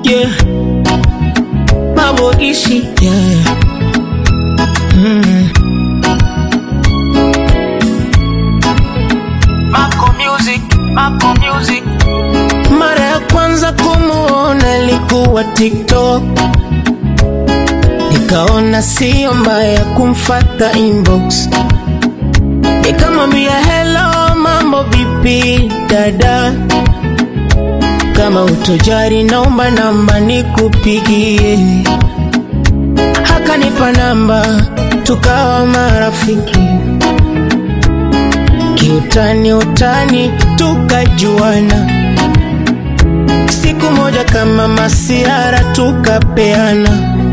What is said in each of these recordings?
yeah. Mambo ishi yeah. mm. Mako Music, Mako Music. Mara ya kwanza kumuona ilikuwa TikTok, nikaona sio mbaya kumfata inbox, nikamwambia hello, mambo vipi dada, kama utojari naomba namba nikupigie. Akanipa namba, tukawa marafiki kiutani utani tukajuana, siku moja kama masiara tukapeana,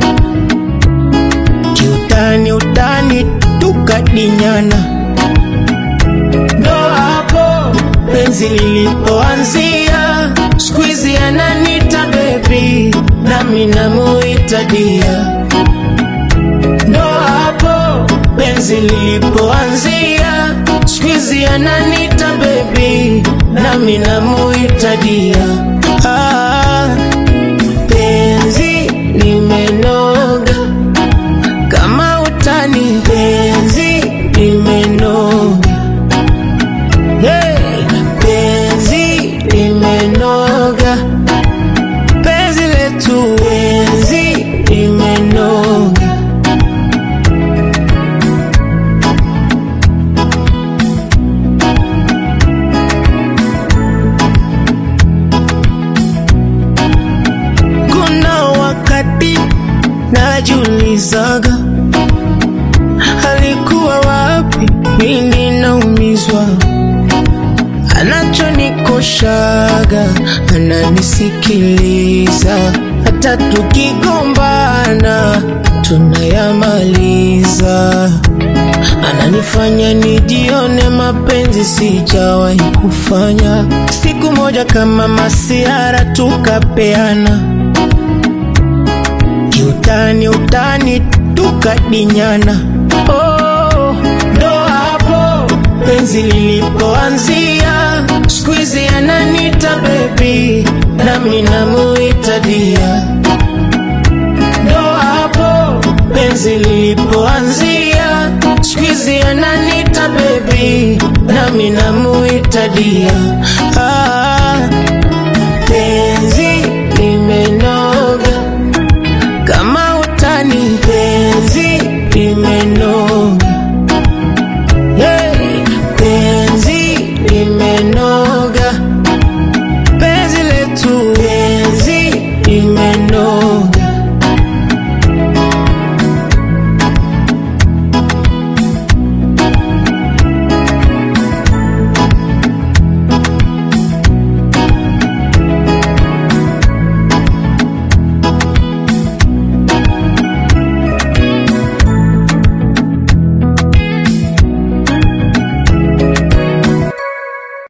kiutani utani tukadinyana, ndo hapo penzi lilipoanzia. Squeezy ananita baby, nami namuita dia, ndo hapo penzi lilipoanzia. Squeezy ananita baby, nami namuita dia. Ah, penzi limenoga kama utani, penzi limenoga hey, penzi limenoga, penzi letu, penzi limenoga. Kuna wakati najiulizaga alikuwa wapi pindi naumizwa, anachonikoshaga ananisikiliza, hata tukigombana tunayamaliza, ananifanya nijione mapenzi sijawahi kufanya. Siku moja kama masiara tukapeana kiutani utani tukadinyana. Oh, ndo hapo penzi lilipoanzia. Squeezy ananita baby, nami namuita dia. Ndo hapo penzi lilipoanzia. Squeezy ananita baby, nami namuita dia.